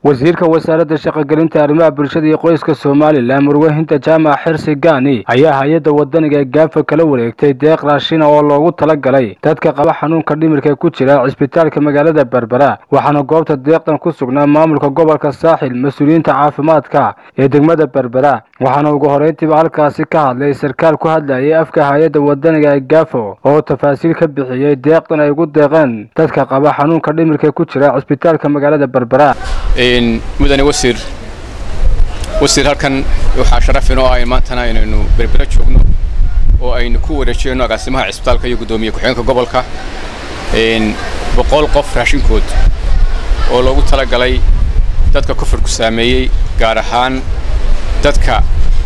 wasiirka wasaaradda shaqogelinta arrimaha bulshada iyo qoyska somalilan murwahinta jaamac xirsi gaani ayaa hay-adda wadaniga ee gaafa kala wareegtay deeq raashina oo loogu talagalay dadka qaba xanuunka dhimirka ku jira cisbitaalka magaalada berbera waxaana goobta deeqdan ku sugnaa maamulka gobolka saaxil mas-uuliyiinta caafimaadka ee degmada berbera waxaana ugu horeyntiiba halkaasi ka hadlay sarkaal ku hadlayay afka hay-adda wadaniga ee gaafo oo tafaasiil ka bixiyey deeqdan ay ugu deeqeen dadka qaba xanuunka dhimirka ku jira cisbitaalka magaalada berbera mudane wasiir wasiir halkan waxaa sharaf inoo ah maantana inaynu berbera joogno oo aynu ku wareejiyeyno agaasimaha cisbitaalka iyo guddoomiye ku-xigeenka gobolka boqol qof raashinkood oo loogu talagalay dadka kufurku saameeyey gaar ahaan dadka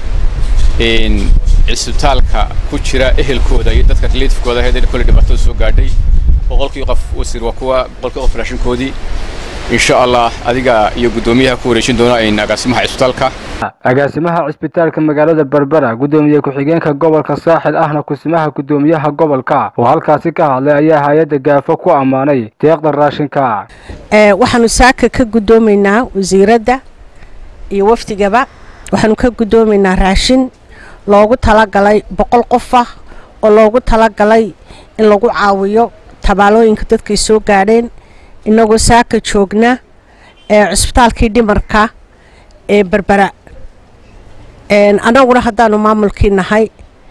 cisbitaalka ku jira ehelkooda iyo dadka relitifkooda ahayd kolley dhibaatada soo gaadhay boqolkii qof wasiir waa kuwa boqolkii qof raashinkoodii insha allah adiga iyo guddoomiyaha ku wareejin doona in agaasimaha cisbitaalka agaasimaha cisbitaalka magaalada berbera guddoomiye ku-xigeenka gobolka saaxil ahna kusimaha guddoomiyaha gobolka oo halkaasi ka hadlay ayaa hay-adda gaafo ku ammaanay deeqda raashinka waxaanu saaka ka guddoomaynaa wasiiradda iyo wafdigaba waxaanu ka guddoomaynaa raashin loogu talagalay boqol qof ah oo loogu talagalay in lagu caawiyo tabaalooyinka dadkay soo gaadheen inagoo saaka joogna ee cusbitaalkii dhimarka ee berbera annaguna haddaanu maamulkii nahay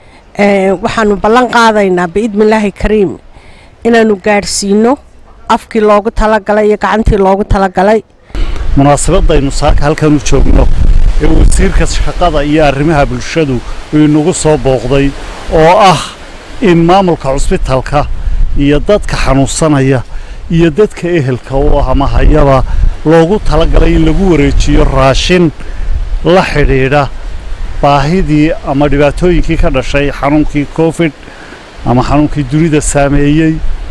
waxaanu ballan qaadaynaa biidnillaahi kariim inaanu gaadhsiino afkii loogu talagalay iyo gacantii loogu talagalay munaasabadaynu saaka halkanu joogno ee wasiirka shaqada iyo arrimaha bulshadu inagu soo booqday oo ah in maamulka cusbitaalka iyo dadka xanuunsanaya iyo dadka ehelka u ah ama hayaba loogu talagalay in lagu wareejiyo raashin la xidhiidha baahidii ama dhibaatooyinkii ka dhashay xanuunkii covid ama xanuunkii dunida saameeyey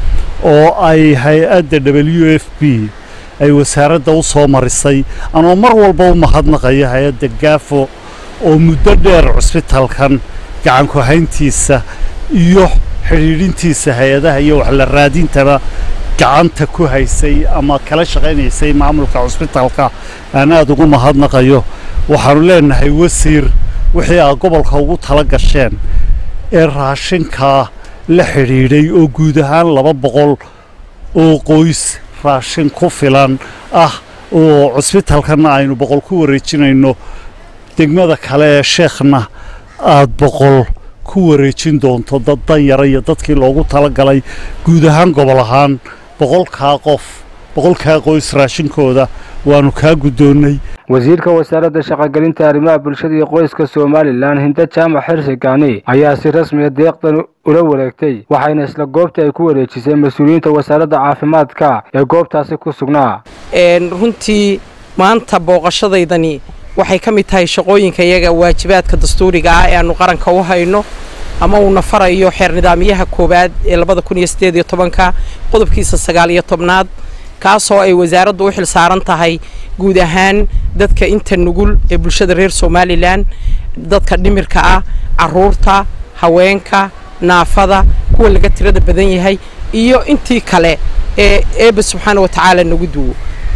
oo ay hay-adda w f b ay wasaaradda u soo marisay anoo mar walba u mahadnaqaya hay-adda gaafo oo muddo dheer cusbitaalkan gacanku hayntiisa iyo xidhiidhintiisa hay-adaha iyo wax la raadintaba gacanta ku haysay ama kala shaqaynaysay maamulka cusbitaalka aan aada ugu mahadnaqayo waxaanu leenahay wasiir wixii aad gobolka ugu tala gasheen ee raashinkaa la xidhiidhay oo guud ahaan laba boqol oo qoys raashin ku filan ah oo cusbitaalkanna aynu boqol ku wareejinayno degmada kale ee sheekhna aada boqol ku wareejin doonto dad danyara iyo dadkii loogu talagalay guud ahaan gobol ahaan boqolkaa qof boqolkaa qoys raashinkooda waanu kaa guddoonnay wasiirka wasaaradda shaqogelinta arrimaha bulshada iyo qoyska somalilan hinda jaamac xirsi gaani ayaa si rasmiya deeqdan ula wareegtay waxayna isla goobtii ay ku wareejisay mas-uuliyiinta wasaaradda caafimaadka ee goobtaasi ku sugnaa runtii maanta booqashadaydani waxay ka mid tahay shaqooyinka iyaga waajibaadka dastuuriga ah ee aanu qaranka u hayno ama uuna farayo xeer nidaamyaha koowaad ee labada kun iyo siddeed iyo tobanka qodobkiisa sagaal iyo tobnaad kaasoo ay wasaaraddu u xil saaran tahay guud ahaan dadka inta nugul ee bulshada reer somalilan dadka dhimirka ah caruurta haweenka naafada kuwa laga tirada badan yahay iyo intii kale ee eeba subxaana wa tacaala nagu duwo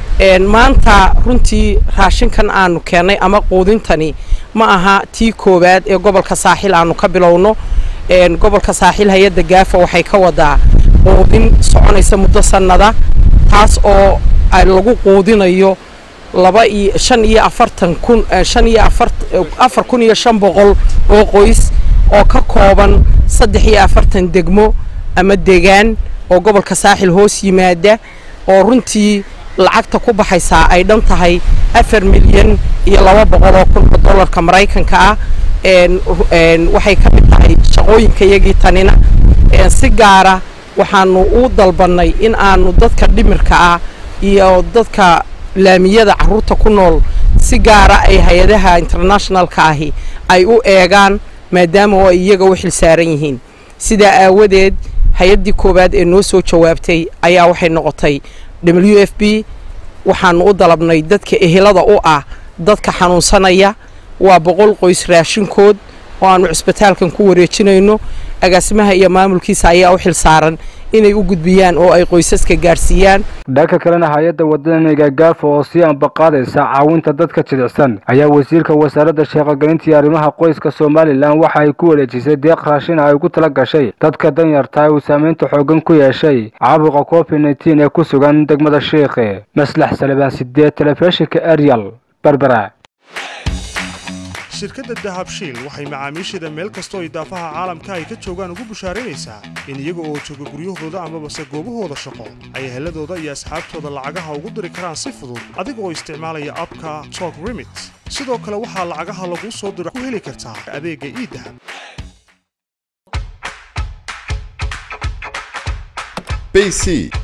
maanta runtii raashinkan aanu keennay ama quudintani ma aha tii koowaad ee gobolka saaxil aanu ka bilowno gobolka saaxil hay-adda gaafa waxay ka wadaa quudin soconaysa muddo sannada taas oo lagu quudinayo laba iyo shan iyo afartan kun shan iyo afar afar kun iyo shan boqol oo qoys oo ka kooban saddex iyo afartan degmo ama degaan oo gobolka saaxil hoos yimaada oo runtii lacagta ku baxaysaa ay dhan tahay afar milyan iyo laba boqol oo kun oo dollarka maraykanka ah waxay ka mid tahay shaqooyinka iyagii tanina si gaara waxaanu u dalbannay in aanu dadka dhimirka ah iyo dadka laamiyada carruurta ku nool si gaara ay hay-adaha internationalka ahi ay u eegaan maadaama oo ay iyaga u xil saaran yihiin sidaa aawadeed hay-addii koowaad ee noo soo jawaabtay ayaa waxay noqotay w f b waxaanu u dalabnay dadka ehelada u ah dadka xanuunsanaya waa boqol qoys raashinkood oo aanu cisbitaalkan ku wareejinayno agaasimaha iyo maamulkiisa ayaa u xil saaran inay u gudbiyaan oo ay qoysaska gaadhsiiyaan dhanka kalena hay-adda wadaniga gaafo oo sii ambaqaadaysa caawinta dadka jilicsan ayaa wasiirka wasaaradda shaqogelinta iyo arrimaha qoyska somalilan waxa ay ku wareejisay deeq raashin ay ugu tala gashay dadka danyarta uu saameynta xooggan ku yeeshay caabuqa covid nneteen ee ku sugan degmada shiikhe maslax salebaan sideed telefishinka arial berbera shirkadda dahabshiil waxay macaamiisheeda meel kastoo idaafaha caalamka ay ka joogaan ugu bushaaraynaysaa in iyaga oo jooga guryahooda amabase goobahooda shaqo ay heladooda iyo asxaabtooda lacagaha ugu diri karaan si fudud adiga oo isticmaalaya abka tok remit sidoo kale waxaa lacagaha laguu soo diro ku heli kartaa adeegga iidahab bc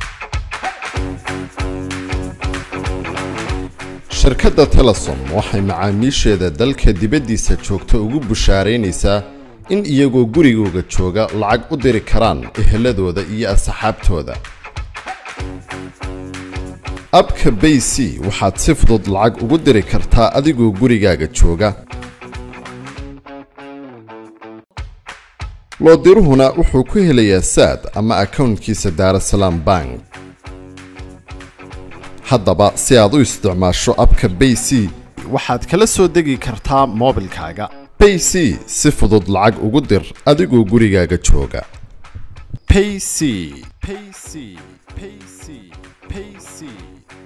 shirkadda telesom waxay macaamiisheeda dalka dibaddiisa joogta ugu bushaaraynaysaa in iyagoo gurigooga jooga lacag u diri karaan eheladooda iyo asxaabtooda abka bay c waxaad si fudud lacag ugu diri kartaa adigoo gurigaaga jooga loodiruhuna wuxuu ku helayaa saad ama akownkiisa daarasalaam bank haddaba si aad u isticmaasho abka bay c waxaad kala soo degi kartaa moobilkaaga bay c si fudud lacag ugu dir adigoo gurigaaga jooga payc payc payc payc